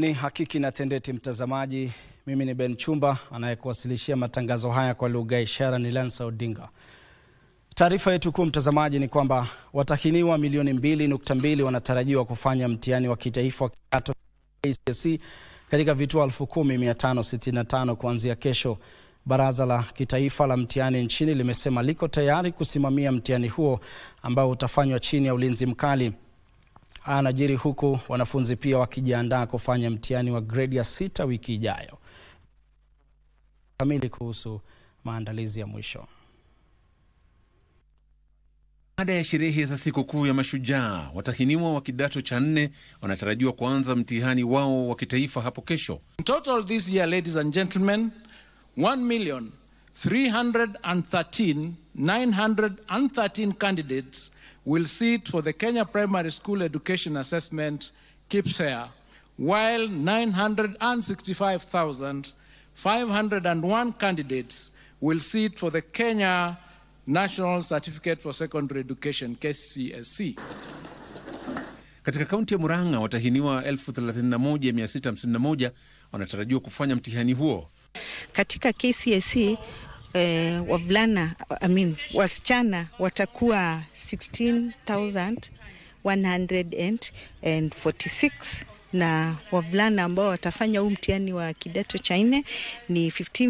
Ni Hakiki na Tendeti, mtazamaji. Mimi ni Ben Chumba, anayekuwasilishia matangazo haya kwa lugha ya ishara ni Lansa Odinga. Taarifa yetu kuu mtazamaji ni kwamba watahiniwa milioni mbili nukta mbili wanatarajiwa kufanya mtihani wa kitaifa wa kidato KCSE katika vituo 10565 kuanzia kesho. Baraza la Kitaifa la Mtihani nchini limesema liko tayari kusimamia mtihani huo ambao utafanywa chini ya ulinzi mkali. Anajiri huku wanafunzi pia wakijiandaa kufanya mtihani wa gredi ya sita wiki ijayo. Kamili kuhusu maandalizi ya mwisho. Baada ya sherehe za sikukuu ya Mashujaa, watahiniwa wa kidato cha nne wanatarajiwa kuanza mtihani wao wa kitaifa hapo kesho. In total this year, ladies and gentlemen, 1,313,913 candidates will sit for the Kenya Primary School Education Assessment KPSEA, while 965,501 candidates will sit for the Kenya National Certificate for Secondary Education KCSE. Katika kaunti ya Murang'a, watahiniwa 31651 wanatarajiwa kufanya mtihani huo. Katika KCSE eh, wavulana I mean, wasichana watakuwa 16146 na wavulana ambao watafanya huu mtihani wa kidato cha nne ni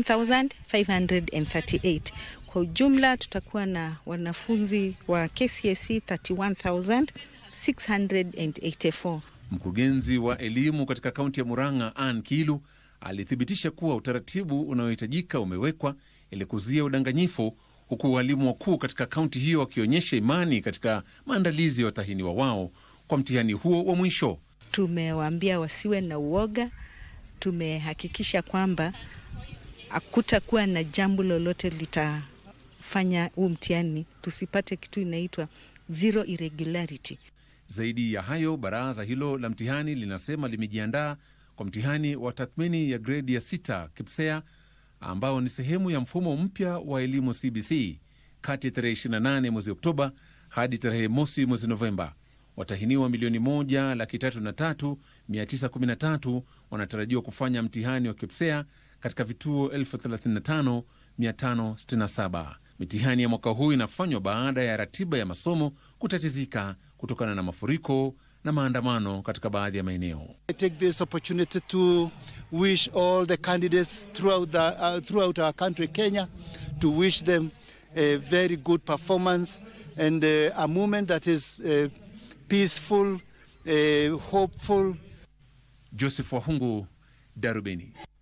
15538. Kwa ujumla tutakuwa na wanafunzi wa KCSE 31684. Mkurugenzi wa elimu katika kaunti ya Murang'a, Ann Kilu, alithibitisha kuwa utaratibu unaohitajika umewekwa ili kuzuia udanganyifu, huku walimu wakuu katika kaunti hiyo wakionyesha imani katika maandalizi ya watahiniwa wao kwa mtihani huo wa mwisho. Tumewaambia wasiwe na uoga. Tumehakikisha kwamba hakutakuwa na jambo lolote litafanya huu mtihani tusipate kitu inaitwa zero irregularity. Zaidi ya hayo, baraza hilo la mtihani linasema limejiandaa kwa mtihani wa tathmini ya gredi ya sita KPSEA ambao ni sehemu ya mfumo mpya wa elimu CBC kati ya tarehe 28 mwezi Oktoba hadi tarehe mosi mwezi Novemba. Watahiniwa milioni moja laki tatu na tatu mia tisa kumi na tatu wanatarajiwa kufanya mtihani wa KPSEA katika vituo 35567. Mitihani ya mwaka huu inafanywa baada ya ratiba ya masomo kutatizika kutokana na mafuriko na maandamano katika baadhi ya maeneo. I take this opportunity to wish all the candidates throughout, the, uh, throughout our country, Kenya, to wish them a very good performance and uh, a moment that is uh, peaceful, uh, hopeful. Joseph Wahungu, Darubini.